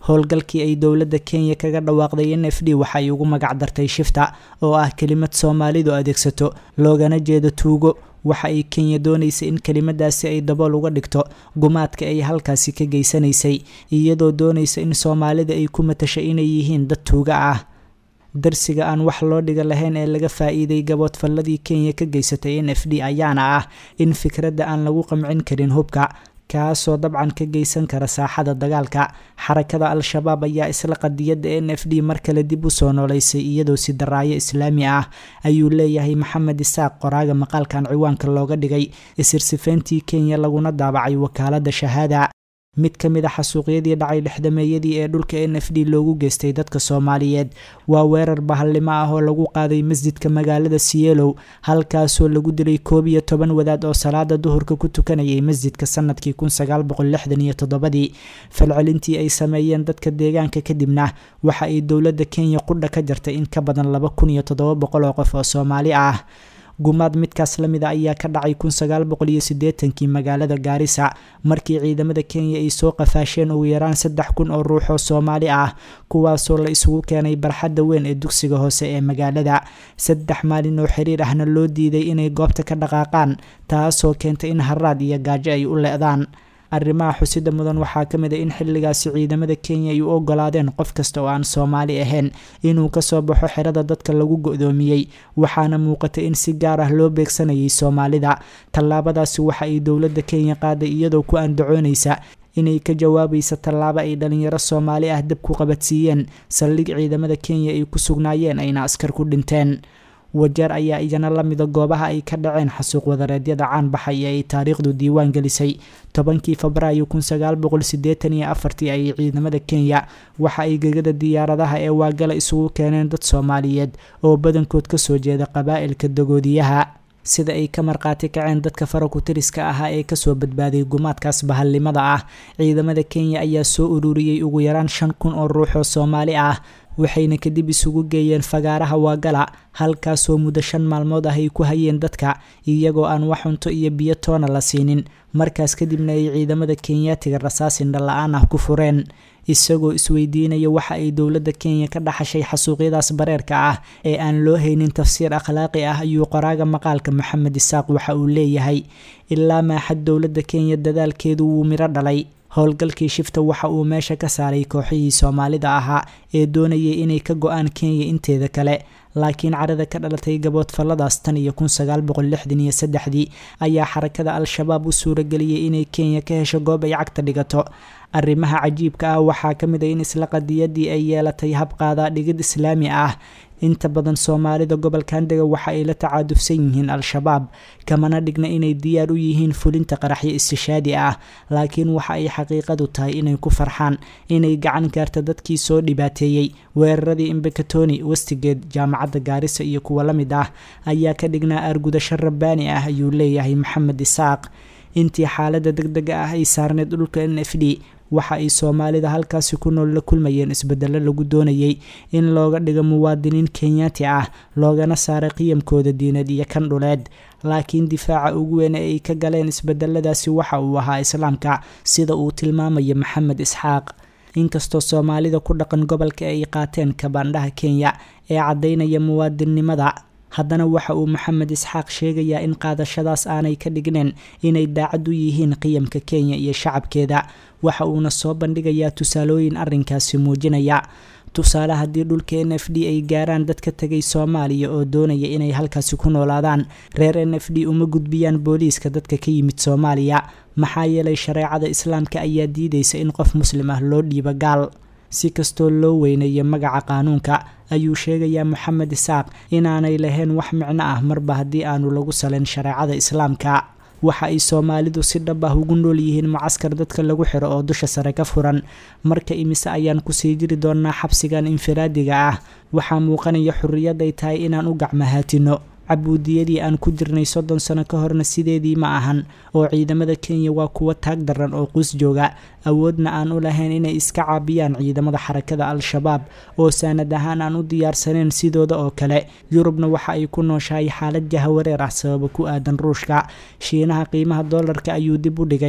howlgalkii ay dowladda kenya kaga dhawaaqday n f d waxa ay ugu magac dartay shifta oo ah kelimad soomaalidu adeegsato loogana jeedo tuugo waxa ay kenya doonaysa in kelimadaasi ay dabool uga dhigto gumaadka ay halkaasi ka geysanaysay iyadoo doonaysa in soomaalida ay ku matasha inay yihiin dad tuuga ah darsiga aan wax loo dhiga lahayn ee laga faa-iiday gaboodfalladii kenya ka geysatay n f d ayaana ah in fikradda aan lagu qamcin karin hubka kaasoo dabcan ka geysan kara saaxada dagaalka xarakada al-shabaab ayaa isla qadiyadda n f d mar kale dib u soo nooleysay iyadoo si daraayo islaami ah ayuu leeyahay maxamed isaaq qoraaga maqaalkan ciwaanka looga dhigay isirsifeyntii kenya laguna daabacay wakaaladda shahaada mid ka mid a xasuuqyadii dhacay dhexdameeyadii ee dhulka n f d loogu geystay dadka soomaaliyeed waa weerar bahallimo ah oo lagu qaaday masjidka magaalada sielow halkaasoo lagu dilay koob iyo toban wadaad oo salaada duhurka ku tukanayay masjidka sanadkii kun sagaal boqol lixdan iyo toddobadii falcelintii ay sameeyeen dadka deegaanka kadibna waxa ay dowladda kenya qudha ka jartay in ka badan laba kun iyo toddoba boqol oo qof oo soomaali ah gumaad midkaas la mid a ayaa ka dhacay kun sagaal boqol iyo siddeetankii magaalada gaarisa markii ciidamada kenya ay soo qafaasheen ugu yaraan saddex kun oo ruux oo soomaali ah kuwaasoo la isugu keenay barxadda weyn ee dugsiga hoose ee magaalada saddex maalin oo xiriir ahna loo diiday inay goobta ka dhaqaaqaan taasoo keentay in haraad iyo gaajo ay u le-daan arrimaha xusida mudan waxaa ka mid a in xilligaasi ciidamada kenya ay u ogolaadeen qof kasta oo aan soomaali ahayn inuu kasoo baxo xerada dadka lagu go-doomiyey waxaana muuqatay in si gaar ah loo beegsanayay soomaalida tallaabadaasi waxa ay dowladda kenya qaaday iyadoo ku andacoonaysa inay ka jawaabaysa tallaabo ay dhalinyaro soomaali ah dab ku qabadsiiyeen saldhig ciidamada kenya ay ku sugnaayeen ayna askar ku dhinteen wajeer ayaa iyana la mida goobaha ay ka dhaceen xasuuq wadareedyada caan baxay ee ay taariikhdu diiwaan gelisay tobankii febraayo kun sagaal boqol sideetan iyo afartii ayay ciidamada kenya waxa ay gegada diyaaradaha ee waagala isugu keeneen dad soomaaliyeed oo badankood kasoo jeeda qabaa'ilka dagoodiyaha sida ay ka marqaati kaceen dadka farakutiriska ahaa ee kasoo badbaaday gumaadkaas bahalnimada ah ciidamada kenya ayaa soo ururiyey ugu yaraan shan kun oo ruux oo soomaali ah waxayna kadib isugu geeyeen fagaaraha waagala halkaasoo muddo shan maalmood ah ay ku hayeen dadka iyagoo aan wax cunto iyo biyo toona la siinin markaas kadibna ay ciidamada kenyaatiga rasaas indhala-aan ah ku fureen isagoo isweydiinaya waxa ay dowladda kenya ka dhaxashay xasuuqyadaas bareerka ah ee aan loo haynin tafsiir akhlaaqi ah ayuu qoraaga maqaalka maxamed isaaq waxa uu leeyahay ilaa maaxad dowladda kenya dadaalkeedu wuu miro dhalay howlgalkii shifta waxa uu meesha ka saaray kooxihii soomaalida ahaa ee doonayay inay ka go-aan kenya inteeda kale laakiin carada ka dhalatay gaboodfalladaas tan iyo kun sagaal boqol lixdan iyo saddexdii ayaa xarakada al-shabaab u suurageliyay inay kenya ka hesho goob ay cagta dhigato arrimaha cajiibka ah waxaa ka mid a in isla qadiyadii ay yeelatay habqaadaa dhigid islaami ah inta badan soomaalida gobolkan dega waxa ay la tacaadufsan yihiin al-shabaab kamana dhigna inay diyaar u yihiin fulinta qaraxyo istishaadi ah laakiin waxa ay xaqiiqadu tahay inay ku farxaan inay gacan gaarta dadkii soo dhibaateeyey weeraradii imbekatoni westigeed jaamacadda gaarisa iyo kuwa la mid ah ayaa ka dhignaa aargudasho rabbaani ah ayuu leeyahay maxamed isaaq intii xaaladda deg dega ah ay saarneyd dhulka n f d waxa ay soomaalida halkaasi ku nool la kulmayeen isbedelo lagu doonayay in looga dhigo muwaadiniin kenyaati ah loogana saaray qiyamkooda diineed iyo kan dhuleed laakiin difaaca ugu weyn ee ay ka galeen isbedeladaasi waxa uu ahaa islaamka sida uu tilmaamaya maxamed isxaaq inkastoo soomaalida ku dhaqan gobolka ay qaateen kabaandhaha kenya ee caddaynaya muwaadinnimada haddana waxa uu maxamed isxaaq sheegayaa in qaadashadaas aanay ka dhigneen inay daacad u yihiin qiyamka kenya iyo shacabkeeda waxa uuna soo bandhigayaa tusaalooyin arrinkaasi muujinaya tusaale haddii dhulka n f d ay gaaraan dad ka tegay soomaaliya oo doonaya inay halkaasi ku noolaadaan reer n f d uma gudbiyaan booliiska dadka ka yimid soomaaliya maxaa yeelay shareecada islaamka ayaa diidaysa in qof muslim ah loo dhiibo gaal si kastoo loo weyneeyo magaca qaanuunka ayuu sheegayaa moxamed isaaq inaanay lahayn wax micno ah marba haddii aanu lagu salayn shareecada islaamka waxa ay soomaalidu si dhab ah ugu nool yihiin mucaskar dadka lagu xiro oo dusha sare ka furan marka imise ayaan kusii jiri doonaa xabsigan infiraadiga ah waxaa muuqanaya xurriyad ay tahay inaan u gacmahaatino cabuudiyadii aan ku jirnay soddon sano ka horna sideedii ma ahan oo ciidamada kenya waa kuwo taag daran oo quus jooga awoodna aan u lahayn inay iska caabiyaan ciidamada xarakada al-shabaab oo saanad ahaan aan u diyaarsaneen sidooda oo kale yurubna waxa ay ku nooshahay xaalad jahawareer ah sababa ku aadan ruushka shiinaha qiimaha doolarka ayuu dib u dhigay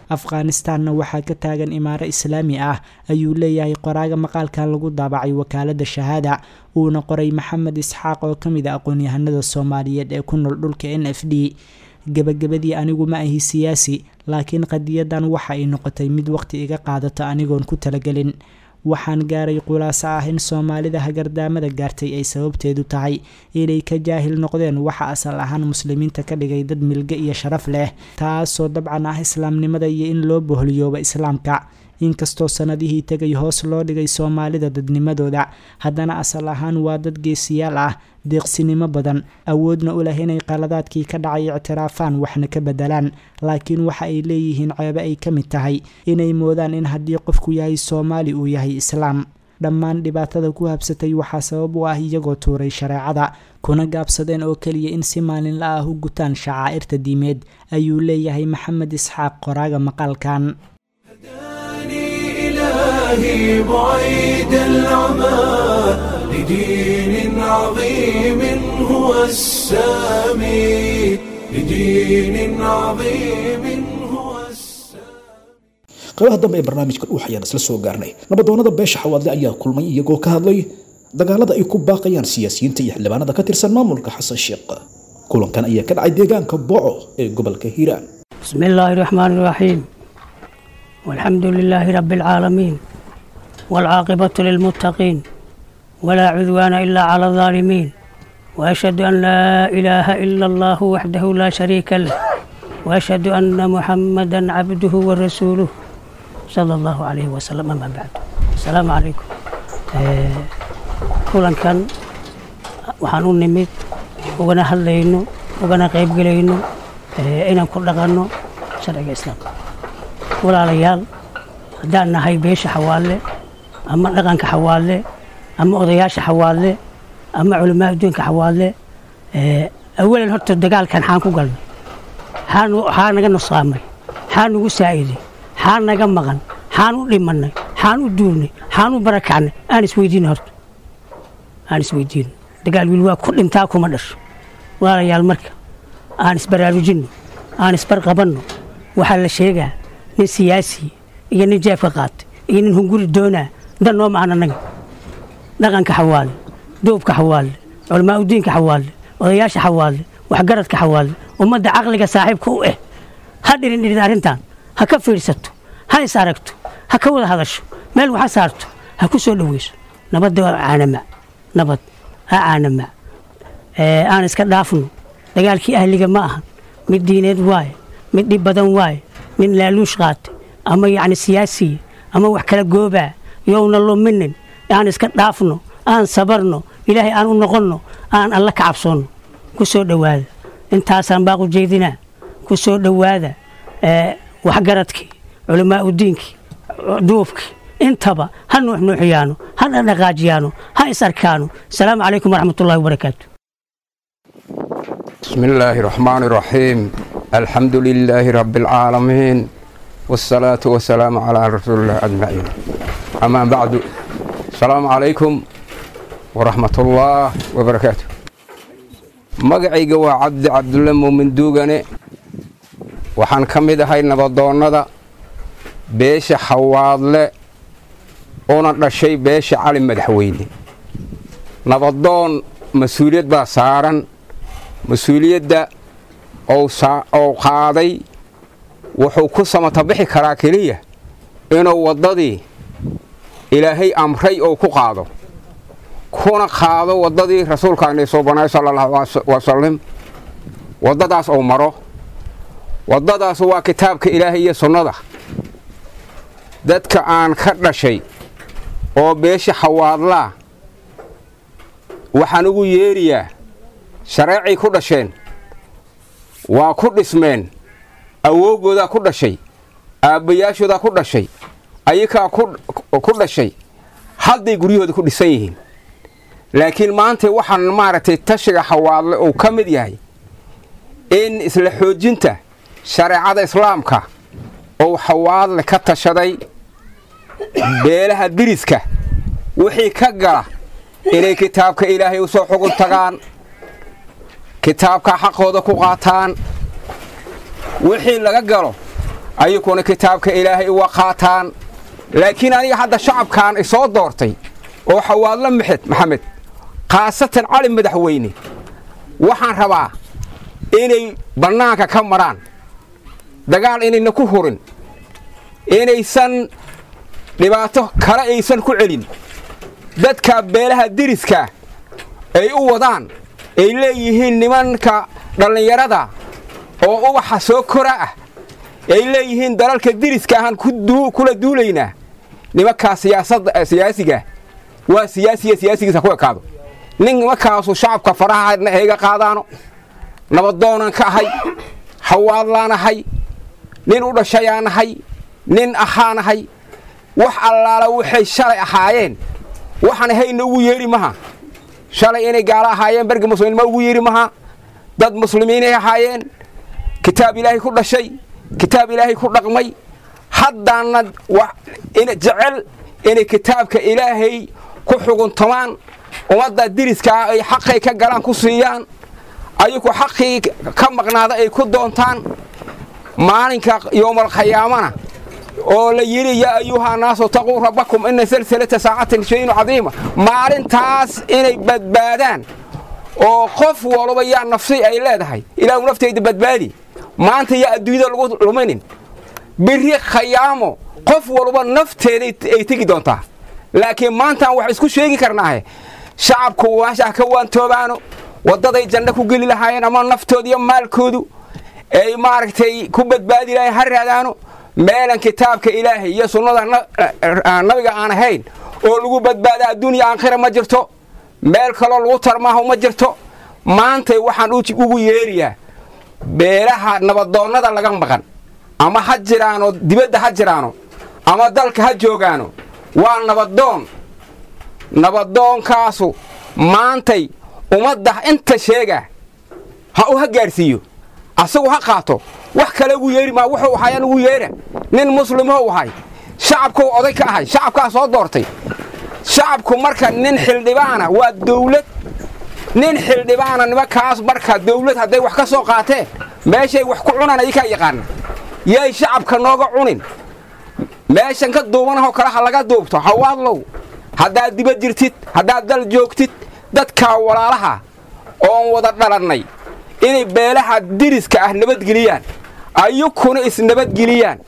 afghanistanna waxaa ka taagan imaaro islaami ah ayuu leeyahay qoraaga maqaalkan lagu daabacay wakaalada shahaada uuna qoray maxamed isxaaq oo ka mid a aqoon-yahanada soomaaliyeed ee ku nool dhulka n f d gebagabadii anigu ma ahi siyaasi laakiin qadiyadan waxa ay noqotay mid waqti iga qaadato anigoon ku talagelin waxaan gaaray khulaaso ah in soomaalida hagardaamada gaartay ay sababteedu tahay inay ka jaahil noqdeen waxa asal ahaan muslimiinta ka dhigay dad milge iyo sharaf leh taasoo dabcan ah islaamnimada iyo in loo boholiyooba islaamka inkastoo sanadihii tegay hoos loo dhigay soomaalida dadnimadooda haddana asal ahaan waa dad geesiyaal ah deeqsinimo badan awoodna u leh inay qaladaadkii ka dhacay ictiraafaan waxna ka bedelaan laakiin waxa ay leeyihiin ceebe ay ka mid tahay inay moodaan in haddii qofku yahay soomaali uu yahay islaam dhammaan dhibaatada ku habsatay waxaa sabab u ah iyagoo tuuray shareecada kuna gaabsadeen oo keliya in si maalinla ah u gutaan shacaa'irta diimeed ayuu leeyahay maxamed isxaaq qoraaga maqaalkan إلهي بعيد العمى لدين عظيم هو السامي لدين عظيم هو qaybaha dambe ee barnaamijka dhuux ayaan isla soo gaarnay nabadoonnada beesha xawaadle ayaa kulmay iyagoo ka hadlay dagaalada ay ku baaqayaan siyaasiyiinta iyo xildhibaanada ka tirsan maamulka xasan sheekh kulankan ayaa ka dhacay deegaanka boco ee gobolka hiiraan بسم الله الرحمن الرحيم والحمد لله رب العالمين والعاقبة للمتقين ولا عدوان إلا على الظالمين وأشهد أن لا إله إلا الله وحده لا شريك له وأشهد أن محمدا عبده ورسوله صلى الله عليه وسلم أما بعد السلام عليكم آه، كلن كان waxaan u nimid ugana hadlayno ugana qaybgelayno ee, inaan ku dhaqanno sharciga islaamka walaalayaal haddaan nahay beesha xawaalle ama dhaqanka xawaalle ama odayaasha xawaalle ama culamaa adduunka xawaalle ee, awalan horta dagaalkan xaan ku galnay xaan xaa naga nusqaamay xaa nagu saa'iday xaa naga maqan xaan u dhimannay xaan u duulnay xaan u barakacnay aan isweydiino horta aan isweydiino dagaal wiil waa ku dhintaa kuma dhasho walaalayaal marka aan isbaraarujinno aan isbarqabanno waxaa la sheegaa nin siyaasi iyo nin jeefka qaatay iyo nin hunguri doonaa dan noo mahan annaga dhaqanka xawaalle duubka xawaalle culamaa udiinka xawaalle odayaasha xawaalle waxgaradka xawaalle ummadda caqliga saaxiibka u eh ha dhirin dhirin arrintan ha ka fiidhsato ha is aragto ha ka wada hadasho meel waxa saarto ha ku soo dhoweyso nabadda waa caanama nabad ha caanama ee, aan iska dhaafno dagaalkii ahliga ma ahan mid diineed waaye mid dhib badan waaye mid laaluush qaatay ama yacni siyaasiya ama wax kala goobaa yowna luminin aan iska dhaafno aan sabarno ilaahay aan u noqonno aan alla ka cabsoonno ku soo dhowaada intaasaan baaqu jeedinaa ku soo dhowaada ee, waxgaradkii culamaa udiinkii duubkii intaba ha nuuxnuuxiyaano ha dhaqdhaqaajiyaano ha is arkaano asalaamu calaykum waraxmatullahi wabarakaatu بسم الله الرحمن الرحيم الحمد لله رب العالمين والصلاة والسلام على رسول الله أجمعين أما بعد السلام عليكم ورحمة الله وبركاته magacayga waa cabdi cabdulle muumin duugane waxaan ka mid ahay nabadoonnada beesha xawaadle una dhashay beesha cali madaxweyne nabadoon mas-uuliyad baa saaran mas-uuliyadda ou qaaday wuxuu ku samatabixi karaa keliya inuu waddadii ilaahay amray ou ku qaado kuna qaado waddadii rasuulkaani soo banay sala allahu wasalam waddadaas ou maro waddadaas waa kitaabka ilaahay iyo sunnada dadka aan ka dhashay oo beesha xawaadlaa waxaan ugu yeeriyaa shareecay ku dhasheen waa ku dhismeen awoogoodaa ku dhashay aabbayaashoodaa ku dhashay ayakaa ku dhashay hadday guryahooda ku dhisan yihiin laakiin maanta waxaan maaragtay tashiga xawaadle uu ka mid yahay in isla xoojinta shareecada islaamka uu xawaadle ka tashaday beelaha diriska wixii ka gala inay kitaabka ilaahay u soo xugun tagaan kitaabka xaqooda ku qaataan wixii laga galo ayakuna kitaabka ilaahay uga qaataan laakiin aniga hadda shacabkan isoo doortay oo xawaadlo maxed maxamed khaasatan cali madaxweyne waxaan rabaa inay bannaanka ka maraan dagaal inayna ku hurin inaysan dhibaato kale aysan ku celin dadka beelaha diriska ay u wadaan ay leeyihiin nimanka dhallinyarada oo ubaxa soo kora ah ay leeyihiin dalalka diriska ahaan kula duulaynaa nimankaa siyaasiga waa siyaasiya siyaasigiisa ku ekaado nin nimankaasu shacabka faraha hayga qaadaano nabaddoonaan ka ahay hawaadlaan ahay nin u dhashayaan ahay nin ahaan ahay wax allaala waxay shalay ahaayeen waxaan hayna ugu yeedhi maha shalay inay gaalo ahaayeen berga muslimiinma ugu yeedhi maha dad muslimiinay ahaayeen kitaab ilaahay ku dhashay kitaab ilaahay ku dhaqmay haddaana jecel inay kitaabka ilaahay ku xuguntamaan ummadda diriskaa ay xaqay ka galaan ku siiyaan ayagu xaqii ka maqnaada ay ku doontaan maalinka yowmalkhayaamana oo la yidhi yaa ayuha naasu taquu rabbakum ina salsalata saacatin shaynu cadiima maalintaas inay badbaadaan oo qof walba yaa nafsi ay leedahay ilaahu naftayda badbaadi maanta yaa adduunyada lagu luminin biri khayaamo qof walba nafteeda ay tegi doontaa laakiin maantaan wax isku sheegi karnaahe shacabku meeshaa ka waantoobaano waddaday janno ku geli lahaayeen ama naftooda iyo maalkoodu ay maaragtay ku badbaadi lahayen ha raadaano meelan kitaabka ilaahay iyo sunnada nabiga aan ahayn oo lagu badbaada adduunya aakhira ma jirto meel kaloo lagu tarmaaho ma jirto maantay waxaan ugu yeerayaa beelaha nabadoonnada laga maqan ama ha jiraano dibadda ha jiraano ama dalka ha joogaano waa nabadoon nabadoonkaasu maantay ummadda inta sheega ha u ha gaadhsiiyo asagu ha qaato wax kale ugu yeeri maa wuxuu ahayaan ugu yeera nin muslimou ahay shacabkou oday ka ahay shacabkaa soo doortay shacabku marka nin xildhibaana waa dawlad nin xildhibaana nimankaas marka dawlad hadday wax ka soo qaateen meeshay wax ku cunaan adikaa yaqaana yay shacabka nooga cunin meeshan ka duubanahoo kale ha laga duubto hawaadlow haddaad dibad jirtid haddaad dal joogtid dadkaa walaalaha oon wada dhalannay inay beelaha diriska ah nabadgeliyaan ayukuna isnabadgeliyaan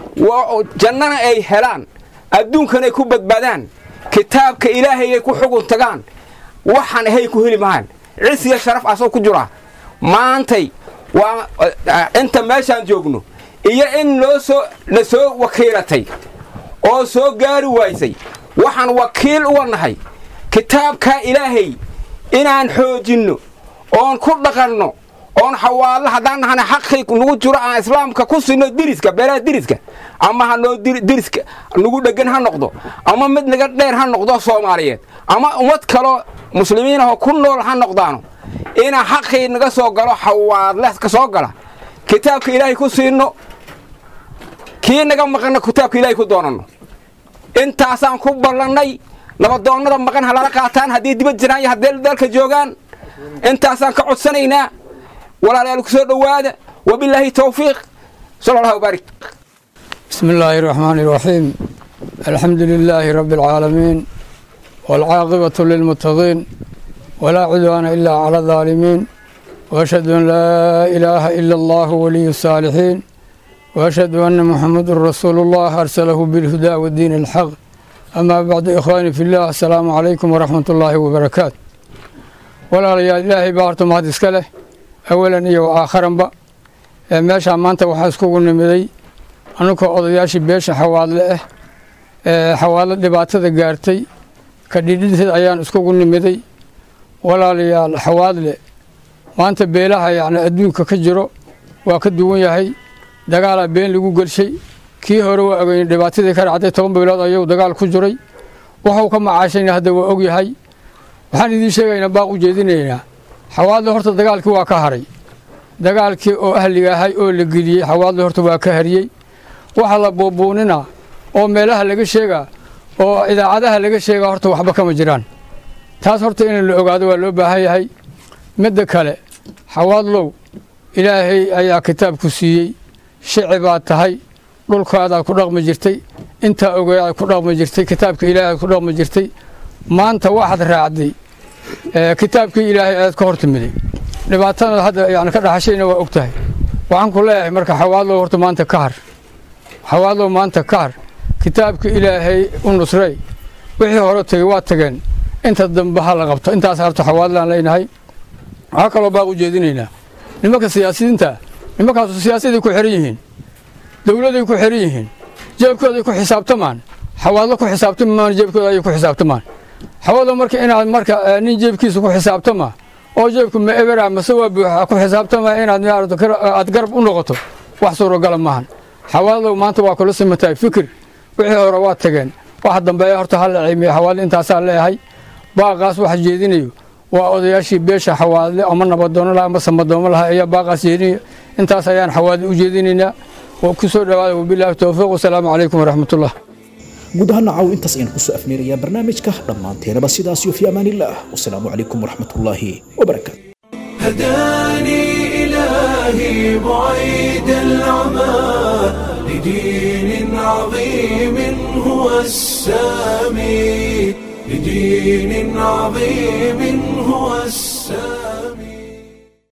jannana ay helaan adduunkanay ku badbaadaan kitaabka ilaahayay ku xugun tagaan waxaan ahay ku heli mahaan cisiya sharaf asoo ku jiraa maantay waa inta meeshaan joogno iyo in loo soo na soo wakiilatay oo soo gaari waysay waxaan wakiil uga nahay kitaabkaa ilaahay inaan xoojinno oon ku dhaqanno oon xawaallo haddaan nahana xaqii nagu jiro aan islaamka ku sinno diriska beelaha diriska ama hanoo diriska nagu dheggan ha noqdo ama mid naga dheer ha noqdo soomaaliyeed ama ummad kaloo muslimiinahoo ku nool ha noqdaano inaan xaqii naga soo galo xawaadle ka soo gala kitaabka ilaahay ku siinno kii naga maqanna kitaabka ilaahay ku doonanno intaasaan ku ballannay nabadoonnada maqan ha lala qaataan haddii dibad jiraan iyo haddee dalka joogaan intaasaan ka codsanaynaa walaalayaal ku soo dhowaada wabilaahi towfiiq sal allah wbaarik بسم الله الرحمن الرحيم الحمد لله رب العالمين والعاقبة للمتقين ولا عدوان إلا على الظالمين وأشهد أن لا إله إلا الله ولي الصالحين وأشهد أن محمد رسول الله أرسله بالهدى والدين الحق أما بعد إخواني في الله السلام عليكم ورحمة الله وبركاته ولا يا إلهي بارتم هذا إسكاله أولا إيا وآخرا با meeshaan maanta waxaa iskugu nimiday anunkoo odayaashii beesha xawaadle ah ee xawaadlo dhibaatada gaartay ka dhidhinteed ayaan iskugu nimiday walaalayaal xawaadle maanta beelaha yacni adduunka ka jiro waa ka duwan yahay dagaalaa been lagu gelshay kii hore waa ogeyn dhibaatadii ka dhacday toban bilood ayuu dagaal ku jiray wuxuu ka macaashayna hadda waa og yahay waxaan idiin sheegaynaa baaq u jeedinaynaa xawaadle horta dagaalkii waa ka haray dagaalkii oo ahliga ahay oo la geliyey xawaadle horta waa ka hariyey waxa la buubuuninaa oo meelaha laga sheegaa oo idaacadaha laga sheegaa horta waxba kama jiraan taas horta in la ogaado waa loo baahan yahay midda kale xawaadlow ilaahay ayaa kitaabku siiyey shici baad tahay dhulkaadaad ku dhaqmi jirtay intaa ogeedaad ku dhaqmi jirtay kitaabka ilaahay aad ku dhaqmi jirtay maanta waxaad raacday kitaabkii ilaahay aad ka hortimiday dhibaatadaad hadda yani ka dhaxashayna waa og tahay waxaan ku leeyahay marka xawaadlow horta maanta ka har xawaadlow maanta ka har kitaabka ilaahay u nusray wixii hore tegey waa tageen inta dambe ha la qabto intaas harta xawaadlaan leynahay waxaa kaloo baaq u jeedinaynaa nimanka siyaasiyiinta nimankaasu siyaasaday ku xihan yihiin dowladay ku xihan yihiin jeebkooday ku xisaabtamaan xawaadlo ku xisaabtami maan jeebkooda ayay ku xisaabtamaan xawaadlo marka inaad marka nin jeebkiisa ku xisaabtama oo jeebku ma ebera mase waa buuxa ku xisaabtama inaad aad garab u noqoto wax suurogala maahan xawaadlow maanta waa kula simantahay fikir wixii hore waa tageen waxa dambeeya horta ha la ciimiyo xawaadle intaasaa leeyahay baaqaas waxa jeedinayo waa odayaashii beesha xawaadle ama nabadoono laha ama samadoomo laha ayaa baaqaas jeedinayo intaas ayaan xawaadle u jeedinaynaa oo ku soo dhawaada wabilaahi towfiiq wasalaamu calaykum waraxmatullah guud ahaan nacaw intaas ayaan kusoo afmeerayaa barnaamijka dhammaanteenaba sidaas iyo fi amaanillaah wasalaamu calaykum waraxmatullaahi wabarakaatu هداني إلهي بعيد العمى لدين عظيم هو السامي لدين عظيم هو السامي